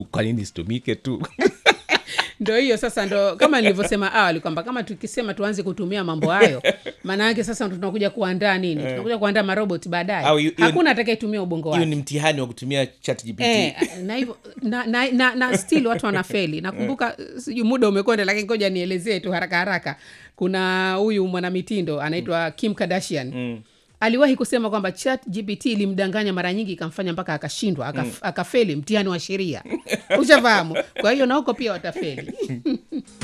kwa nini isitumike tu ndo hiyo sasa ndo kama nilivyosema awali kwamba kama tukisema tuanze kutumia mambo hayo maana yake sasa tunakuja kuandaa nini tunakuja kuandaa marobot Au baadaye hiyo- hiyo- hakuna atakayetumia ubongo hiyo wake ni mtihani wa kutumia chat gpt Eh, na hivyo na, na, na, na still watu wanafeli nakumbuka sijui muda umekwenda lakini ngoja nielezee tu haraka haraka kuna huyu mwanamitindo anaitwa kim kardashian mm. aliwahi kusema kwamba chat gpt ilimdanganya mara nyingi ikamfanya mpaka akashindwa akaf, mm. akafeli mtihani wa sheria ushafahamu kwa hiyo na huko pia watafeli